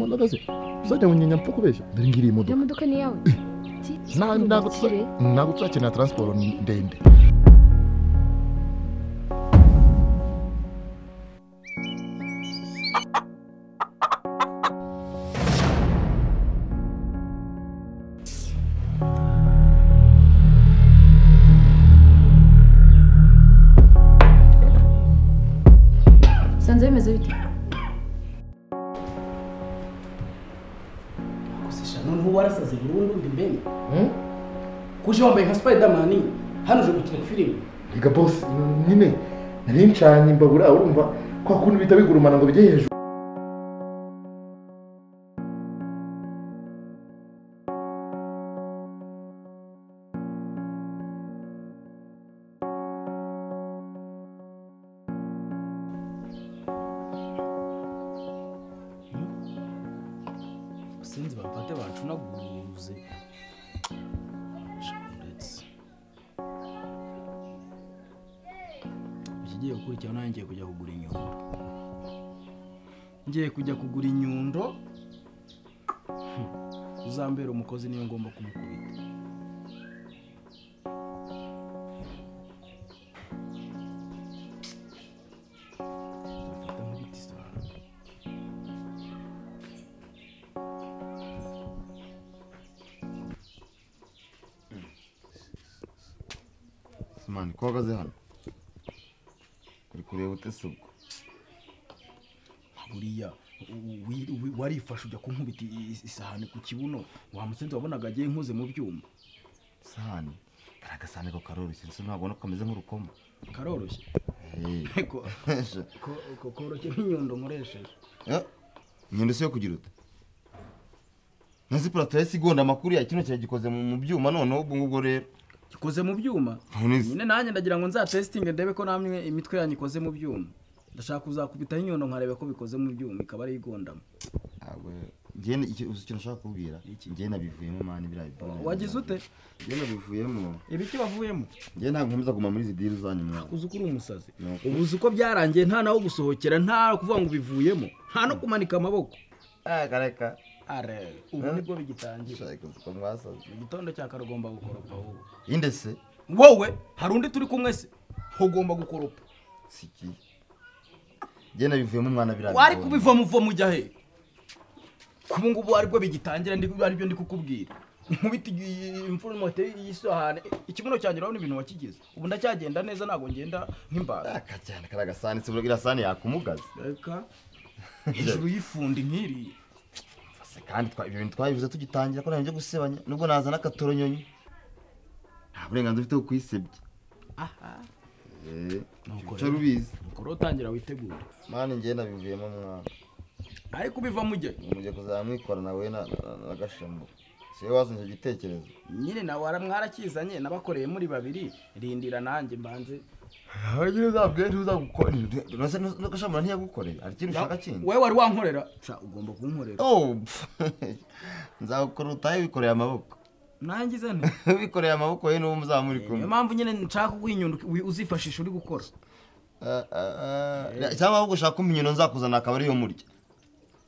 uhagaze uzajya mu nyanya mfa kubeshya dore ngiyi iyo imodoka modoka ni iyawe nta- ntabwo tuza- ntabwo tuzakenera taransiporo ndende usanze bimeze bite Kusisha noneho warasaze burundu ndi mbene kuje wambaye nka Spiderman hano uje gukina filime reka bose nyine nari ncanye imbabura urumva kwa kuntu bihita bigurumana ngo bijye hejuru sinzi bamfate bancunaguze ndetse ikigiye gukurikiraho nanjye ngiye kujya kugura inyundo ngiye kujya kugura inyundo Hmm. uzambera umukozi niyo ngomba kumukubita Mfata nkubita isahani. mani ko uhagaze hano uri kureba utese ubwo buriya u- wi- wi- warifashe ujya kunkubita i- i- isahani ku kibuno wamusenzi wabonaga agiye nkoze mu byuma isahani kari agasahani ko karoroshye ese ntabwo ubona ko kameze nk'urukoma karoroshye Hey. ko ko- ko- koroshye nk'inyundo nkoresheje Eh, inyundo si yo kugira uta nazi purato yahise igonda amakuru ya kino cyari gikoze mu mu byuma noneho ubwo ngubwo rero gikoze mu byuma Nonese. nyine nanjye ndagira ngo nzatesitinge ndebe ko namwe imitwe yanyu ikoze mu byuma ndashaka kuzakubitaho inyundo nkareba ko bikoze mu byuma ikaba ari igondamo ntabwo njyewe icyo- uzi ikintu nshaka kubwira njyewe nabivuyemo mani biriya bipimo wagize ute njyewe nabivuyemo ibiki wavuyemo njyewe ntabwo nkomeza kuguma muri izi diri zanyuma uzi ko uri umusazi Nuko. ubu uzi uko byarangiye nta naho gusohokera nta kuvuga ngo ubivuyemo nta no kumanika amaboko akareka are ubu nibwo bigitangira ushaka ko mwasaze igitondo cya karugomba gukoropa wowe inde se wowe hari undi turi kumwe se ugomba gukoropa siki njyewe nabivuyemo umwana biriya wari bigonda. kubiva muvo mujya he kubu ngubu aribwo bigitangira ndi aribyo ndi kukubwira nkubita imfurumote y'isahane ikibuno cyanjye urabona ibintu wakigize ubu ndacyagenda neza ntabwo ngenda nk'imbata aka cyane kariya gasahani se iriya sahani yakumugaza reka hejuru y'ifundi nk'iriya Se kandi twa- ibyo bintu twabivuze tugitangira ko nta bintu byo gusebanya nubwo naza n'akatoronyonyi nta burenganzira ufite bwo kuyisebya aha Eh, Nuko uca rubizi nuko rero utangira witegura mani njyewe nabivuyemo mwana ariko ubiva mujya he mujye kuzamwikora nawe na- na- na gashambo siwe wazanye icyo gitekerezo nyine nawe mwarakizanye n'abakoreye muri babiri rindira nanjye mbanze nawe nyine uzabwire uzagukorera gashambo ntiyagukoreye hari ikintu ushaka kindi wowe wari wankorera Sha, ugomba kunkorera Oh, pff, nzagukora utahe wikoreye amaboko nangize nte wikoreye amaboko ye n'uwo muzamuri kumwe niyo mpamvu nyine nshaka kuguha inyundo wi- uzifashisha uri gukora Ah, ah, ah. cyangwa ahubwo ushaka inyundo nzakuzana akaba ariyo murya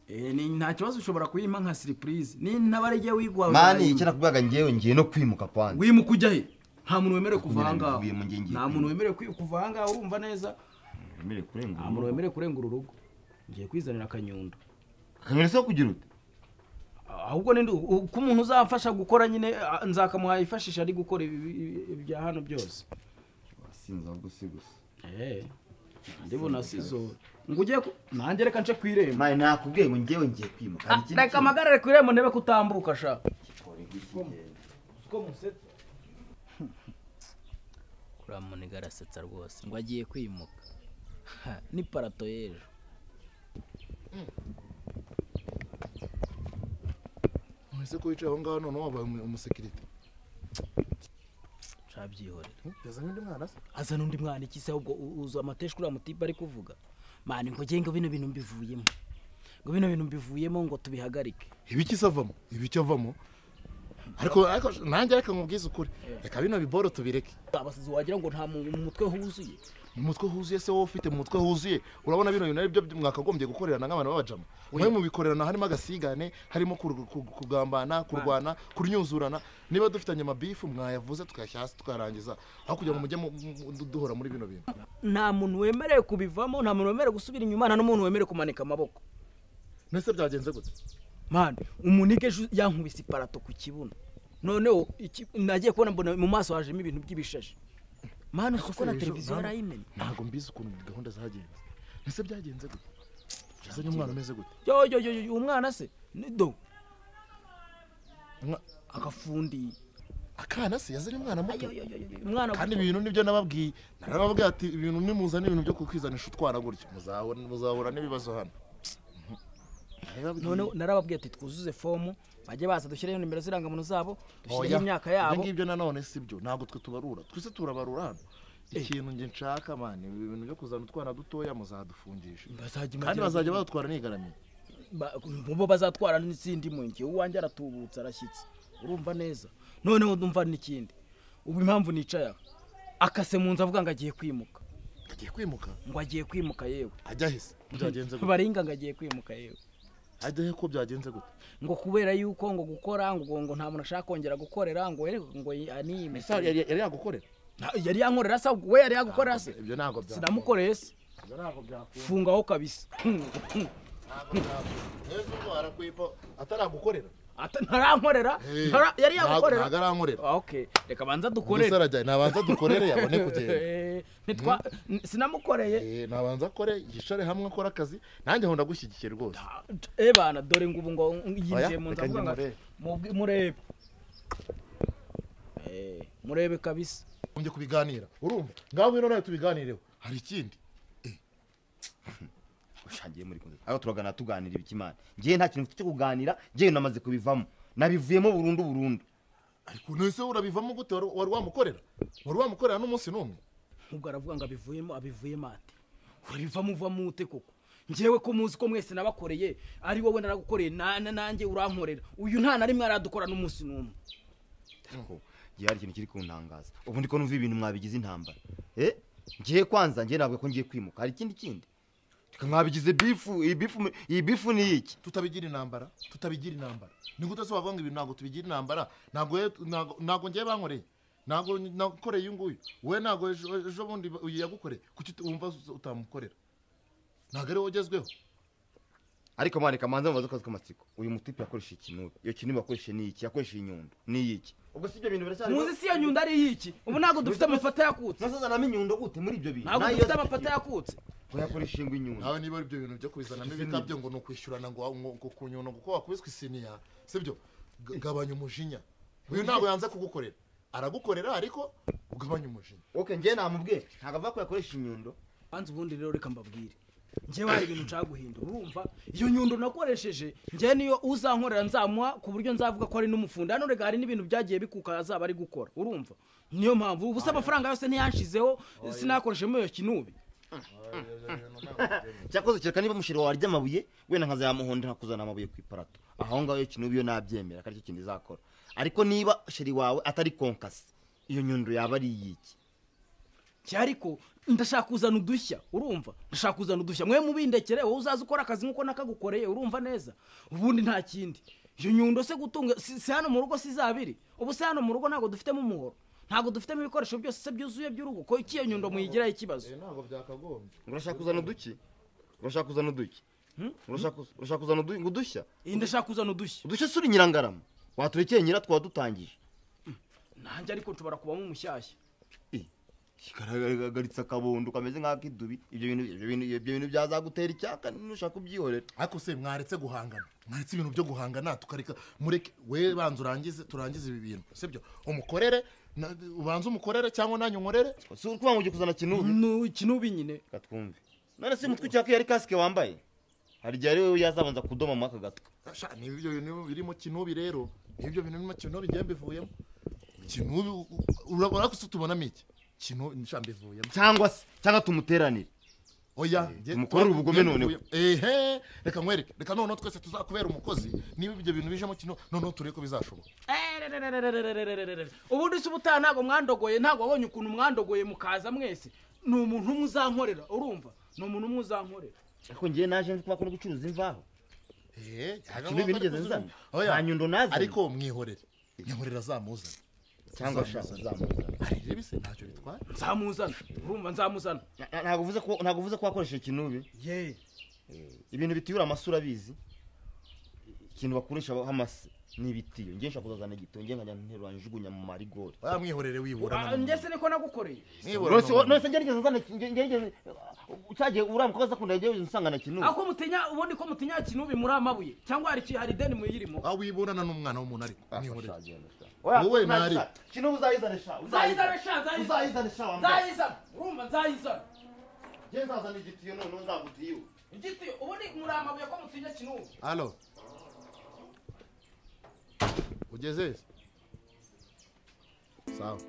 Eh, ni- nta kibazo ushobora kuyimpa nka siripurize ni nabariye wigwa mani icyo nakubwaga njyewe ngiye no kwimuka kwanjye wimuka ujya he nta muntu wemerewe kuva Nyine ahangaha nabivuye mu ngenge. nta muntu wemerewe kwi- kuva ahangaha urumva neza wemerewe kurenga nta muntu wemerewe kurenga uru rugo ngiye kwizanira akanyundo kamera so kugira ute Ah, ahubwo ninde u- u- ko umuntu uzamfasha gukora nyine ah, nzakamuha yifashisha ari gukora ibi- ibi- ibi bya hano byose wasinze ahubwo si gusa Eh, ndibona sizo ngo ugiye ku- nanjye reka nce ku irembo mani nakubwiye ngo njyewe ngiye kwimuka hari Ah, ikindi reka kintu. amagarare ku irembo ndebe ko utambuka sha uriya muniga arasetsa rwose ngo agiye kwimuka Ha, ni parato y'ejo mwese ko wicaye aho ngaho noneho wabaye umu- umusekirite ncabyihorera yazanye undi mwana se azana undi mwana iki se ahubwo u- uzi amateshwa uriya mutipe ari kuvuga mani ngo ngiye ngo bino bintu mbivuyemo ngo bino bintu mbivuyemo ngo tubihagarike ibiki se avamo ibiki avamo ariko ariko nanjye reka nkubwize ukuri reka bino biboro tubireke abasazi wagira ngo nta mu mu mutwe huzuye umutwe huzuye se wowe ufite mu mutwe huzuye urabona bino bintu aribyo mwakagombye gukorerana nk'abantu b'abajama mwe mubikorerana harimo agasigane harimo kur- ku- kugambana kurwana kunyuzurana niba dufitanye amabifu mwayavuze tukayashyira hasi tukarangiza aho kugira ngo mujye mu- mu- du- duhora muri bino bintu nta muntu wemerewe kubivamo nta muntu wemerewe gusubira inyuma nta n'umuntu wemerewe kumanika amaboko mbese byagenze gute mani umunike yankubise iparato ku kibuno noneho iki- nagiye kubona mbona mu maso hajemo ibintu by'ibishashi mani uzi uko na Ejo, televiziyo ntabwo- yarayimena ntabwo mbizi ukuntu gahunda zagenze mbese byagenze gute yazanye umwana umeze gute yo yo yo yo, umwana se ni do Umwa- agafundi akana se yazanye umwana muto Yo, yo, yo, yo, umwana kandi ibintu nibyo nababwiye narababwiye ati ibintu nimuzana ibintu byo kukwizanisha utwara gutyo muzahura muzahura n'ibibazo hano Narababwiye. noneho narababwiye ati twuzuze fomu bajye baza dushyireho nimero z'irangamuntu zabo Oya, dushyireho imyaka yabo ibyo ngibyo nanone si byo ntabwo twe tubarura twese turabarura hano ikintu njye nshaka mani ibi bintu byo kuzana utwana dutoya muzadufungisha bazajya kandi bazajya badutwara nigaramiye Ba- bo bazatwara n'izindi mwenge uwanjye aratubutse arashyitse urumva neza noneho ndumva n'ikindi ubu impamvu nicaye aha akase mu nzu avuga ngo agiye kwimuka agiye kwimuka ngo agiye kwimuka yewe ajya ahise byagenze gute baringa ngo agiye kwimuka yewe ajya he ko byagenze gute ngo kubera yuko ngo gukora ngo ngo nta muntu ashaka kongera gukorera ngo we ngo anime ese yari yari yagukorera yari yankorera se we yari yagukorera se ibyo ntabwo bya sinamukoreye se ibyo ntabwo byakunda fungaho kabisa ntabwo byakunda neza ubwo arakwipa ataragukorera Ata- ntarankorera Eh, ntara- yari ntabwo- yagukorera ntabwo arankorera Ah, okay reka banza dukorere ubuse arajya nabanza dukorere yabone kugenda Eh, ntitwa n- sinamukoreye Eh, nabanza akore yicare hamwe akore akazi nanjye nkunda gushyigikira rwose e bana dore ngo ubu ngo yinjiye Oya, mu nzu reka avuga ngo njye mubwi- murebe Eh, murebe kabisa ugombye kubiganira urumva ngaho ngwino nawe tubiganireho hari ikindi ushangiye muri kumwe aho turagana tuganira ibikimana ngewe nta kintu mfite cyo kuganira ngewe namaze kubivamo nabivuyemo burundu burundu ariko nese urabivamo gute wari wari wamukorera wari wamukorera n'umunsi n'umwe ubwo aravuga ngo abivuyemo abivuyemo ate urabivamo uvamo ute koko ngewe ko muzi ko mwese nabakoreye ari wowe naragukoreye na- na- nanjye urankorera uyu nta na rimwe aradukora n'umunsi n'umwe ariko ngewe hari ikintu kiri kuntangaza ubu ndiko numva ibintu mwabigize intambara eh ngewe kwanza ngewe ntabwo ko ngiye kwimuka hari ikindi kindi reka mwabigize bifu iyi bifu iyi bifu ni iki tutabigira intambara tutabigira intambara ni gute se wavuga ngo ibi ntabwo tubigira intambara ntabwo we- ntabwo- ntabwo ngewe bankoreye ntabwo nakoreye uyu nguyu we ntabwo ejo ejo bundi uyu yagukoreye kuki uti- wumva utamukorera ntabwo ari wowe ugezweho ariko mwareka manza mubaze akazi k'amatsiko uyu mutipe yakoresheje ikinubi iyo kinubi yakoresheje ni iki yakoresheje inyundo ni iki ubwo si ibyo bintu biracyari muzi si iyo nyundo ari iyiki ubu ntabwo dufite amafata yakutse nasazanamo inyundo gute muri ibyo bintu ntabwo Nayo dufite zifite amafata inyundo. yakutse Oya, yakoresheje ingwa inyundo nawe niba ari ibyo bintu byo kubizanamo ibikabyo ngo ni ukwishyurana ngo wa- ngo ku nyundo kuko wakubiswe isiniya sibyo Ga- gabanya umujinya uyu ntabwo yanze kugukorera aragukorera ariko ugabanya umujinya ok ngewe namubwiye ntabwo avuga ko yakoresha inyundo banza ubundi rero reka mbabwire njyewe hari ibintu nshaka guhindura urumva iyo nyundo nakoresheje njyewe niyo uzankorera nzamuha ku buryo nzavuga ko ari n'umufundi hano rega hari n'ibintu byagiye bikuka azaba ari gukora urumva niyo mpamvu ubu se amafaranga yose ntiyanshizeho sinakoreshemo iyo kinubi cyakoze kereka niba mushiro warya amabuye wenda nkazayamuhonda nkakuzana amabuye ku iparato aho ngaho iyo kinubi yo nabyemera ko aricyo kintu izakora ariko niba sheri wawe atari konkasi iyo nyundo yaba ari iyiki ariko ndashaka kuzana udushya urumva ndashaka kuzana udushya mwe mubindekere wowe uzaza ukora akazi nk'uko nakagukoreye urumva neza ubundi nta kindi iyo nyundo se gutunga si si hano mu rugo si zabiri ubu se hano mu rugo ntabwo dufitemo umuhoro ntabwo dufitemo ibikoresho byose se byuzuye by'urugo ko iki iyo nyundo muyigiraho ikibazo ntabwo byakagombye urashaka kuzana uduki urashaka kuzana uduki urashaka kuza- urashaka kuzana udu- udushya iyi ndashaka kuzana udushya udushya si uri nyirangarama waturekeye nyira twaba dutangije nanjye ariko nshobora kubamo umushyashya kigaragaritse akabondo kameze nk'ak'idubi ibyo bintu ibyo bintu ibyo bintu byazagutera icyaka nushaka kubyihorera ariko se mwaretse guhangana mwaretse ibintu byo guhangana tukareka mureke we banza urangize turangize ibi bintu sibyo umukorere na- ubanze umukorere cyangwa nanjye unkorere si ukuvuga ngo ugiye kuzana kinubi Nu- kinubi nyine reka twumve none se umutwe ucyaka iyo ari kasike wambaye hari igihe ari wowe yazabanza kudoma muri aka gatwe Sha, ni ibyo bintu birimo kinubi rero ibyo bintu birimo kinubi ngiye mbivuyemo kinubi u- u- ura- urakuse tubonamo iki kinubi nsha mbivuyemo cyangwa se cyangwa tumuteranire oya nge- tumukorere ubugome nge noneho. mbivuye- ehe reka nkwereke reka noneho twese tuzakubera umukozi niba ibyo bintu bijemo kinubi noneho turebe ko bizashoboka ubundi se ubutaha ntabwo mwandogoye ntabwo wabonye ukuntu mwandogoye mukaza mwese ni umuntu umwe uzankorera urumva ni umuntu umwe uzankorera ariko njye naje nzi kuba no gucuruza imvaho Eh, Nta kibi nigeze nzana. Oya. Nta nyundo nazanye. ariko mwihorere mwihorera zamuzana cyangwa ashaka uzamuzana arire bise ntacyo bitwara nzamuzana urumva nzamuzana Na- na- ntabwo uvuze ko ntabwo uvuze ko wakoresheje ikintu ubi ye ibintu bitiyura amasura abizi ikintu bakoresha amase ni ibitiyo njye nshaka kuzazana igitiyo nkajya nterura njugunya mu marigori oya mwihorere wiburana Ah, njye se niko nagukoreye Nose- nose ngerageza uzana ngerageza cyagiye uramukwaza akunda yagiye usanga na kintu ako mutinya ubundi ko mutinya kinubi muri amabuye cyangwa hari iki- hari ideni muyirimo aho wiburana n'umwana w'umuntu ariko mwihorere Wowe wowe ntari. ntari kintu uzayizane sha nzayizana sha nzayizana uzayizane sha wambaye nzayizana urumva nzayizana njye nzazana igitiyo noneho nzagutiyo igiti ubundi muri amabuye ko mutinya kinubi alo ugeze sawa